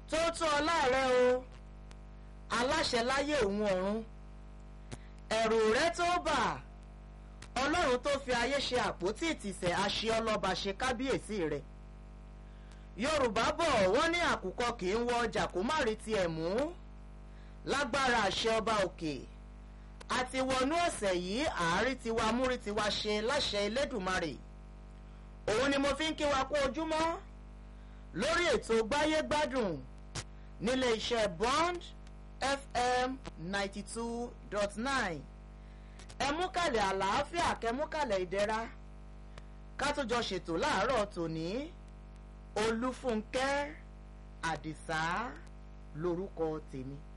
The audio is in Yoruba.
tó tó ọlá rẹ o aláṣẹ láyé òun ọ̀run ẹ̀rù rẹ tó bà ọlọ́run tó fi ayé ṣe àpótí ìtìsẹ̀ àṣẹ ọlọ́ba ṣe kábíyèsí rẹ̀ yorùbá bọ̀ wọ́n ní àkùkọ kì í wọ ọjà kó má rí tiẹ̀ mú lágbára àṣẹ ọba òkè àti wọnú ọ̀sẹ̀ yìí àárí tiwa múrí tiwa ṣe láṣẹ elédùmarè òun ni mo fi ń kí wa kú ojúmọ́ lórí ètò gbáyé gbádùn nílé iṣẹ́ bond fm ninety two dot nine ẹ mú kàlẹ̀ àlàáfíà kẹ mú kàlẹ̀ ìdẹ̀ra ká tó jọ ṣètò láàárọ̀ tòní olúfúnkẹ́ àdìsá lórúkọ tèmi.